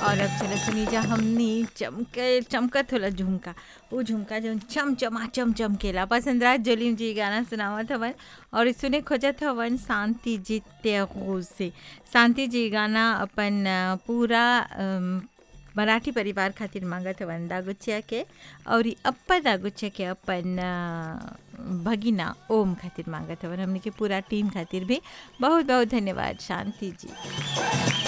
और अब चलो सुनी जा हमनी चमके चमकत होला झुमका वो झुमका जो चम चमा चम चमकेला पसंदराज जोलीम जी गाना सुनावत हवन और सुने खोजत हवन शांति जी त्यागोज से शांति जी गाना अपन अ, पूरा अम, मराठी परिवार खातिर मांगत हवन दागुचिया के और ई अप्पा दागुचिया के अपन अ, भगिना ओम खातिर मांगत हवन हमने के पूरा टीम खातिर भी बहुत बहुत धन्यवाद शांति जी